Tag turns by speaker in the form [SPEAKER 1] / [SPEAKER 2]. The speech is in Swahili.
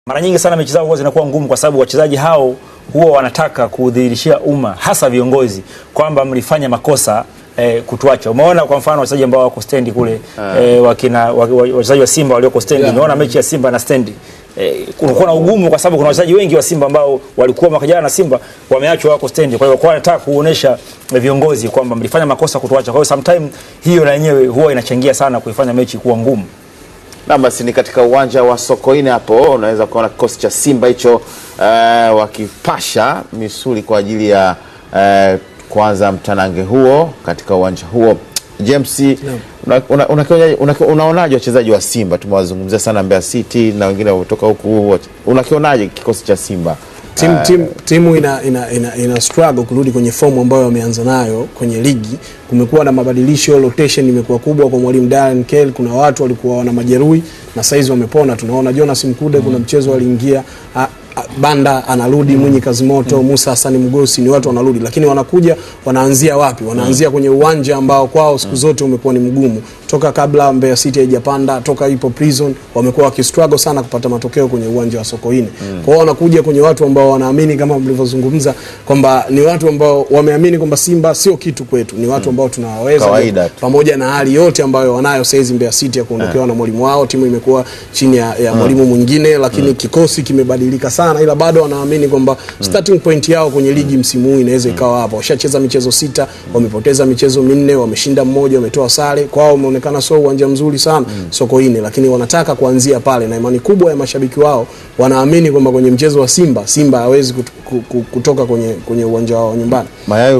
[SPEAKER 1] Mara nyingi sana mechi zao huwa zinakuwa ngumu kwa sababu wachezaji hao huwa wanataka kudhihirishia umma hasa viongozi kwamba mlifanya makosa eh, kutuacha. Umeona kwa mfano wachezaji ambao wako stendi kule eh, wakina wa- wa- wachezaji wa Simba walioko stendi.
[SPEAKER 2] Yeah.
[SPEAKER 1] Umeona mechi ya Simba na stendi. Eh, kulikuwa na ugumu kwa sababu kuna wachezaji wengi wa Simba ambao walikuwa mwaka jana na Simba wameachwa wako stendi. Kwa hiyo kwa wanataka kuonesha viongozi kwamba mlifanya makosa kutuacha. Kwa hiyo sometime hiyo na yenyewe huwa inachangia sana kuifanya mechi kuwa ngumu.
[SPEAKER 3] Na basi ni katika uwanja wa Sokoine hapo unaweza kuona kikosi cha Simba hicho eh, wakipasha misuli kwa ajili ya eh, kuanza mtanange huo katika uwanja huo. James, una- una- unakionaje- unaki- unaonaje wachezaji wa Simba? Tumewazungumzia sana Mbeya City na wengine kutoka huku, unakionaje kikosi cha Simba?
[SPEAKER 2] Timu, timu, timu ina, ina, ina, ina struggle kurudi kwenye fomu ambayo wameanza nayo kwenye ligi. Kumekuwa na mabadilisho, rotation imekuwa kubwa kwa mwalimu Darren Kell. Kuna watu walikuwa wana majeruhi na saizi wamepona. Tunaona Jonas Mkude, kuna mchezo aliingia a- a- Banda anarudi, Mwinyi Kazimoto, Musa Hasani Mgosi, ni watu wanarudi, lakini wanakuja wanaanzia wapi? Wanaanzia kwenye uwanja ambao kwao siku zote umekuwa ni mgumu toka kabla Mbeya City haijapanda, toka ipo prison, wamekuwa wakistruggle sana kupata matokeo kwenye uwanja wa Sokoine. Kwa hiyo wanakuja kwenye watu ambao wanaamini kama mlivyozungumza kwamba ni watu ambao wameamini kwamba Simba sio kitu kwetu, ni watu ambao tunawaweza
[SPEAKER 3] Kawaida tu.
[SPEAKER 2] pamoja na hali yote ambayo wanayo saizi Mbeya City ya kuondokewa na mwalimu wao, timu imekuwa chini ya, ya mwalimu mwingine, lakini kikosi kimebadilika sana, ila bado wanaamini kwamba starting point yao kwenye ligi msimu huu inaweza ikawa hapa. Washacheza michezo sita, wamepoteza michezo minne, wameshinda mmoja, wametoa sare. Kwao umeonekana sio uwanja mzuri sana Sokoine, lakini wanataka kuanzia pale, na imani kubwa ya mashabiki wao wanaamini kwamba kwenye mchezo wa Simba, Simba hawezi kut- ku- ku- kutoka kwenye, kwenye uwanja wao nyumbani.
[SPEAKER 3] Mayayo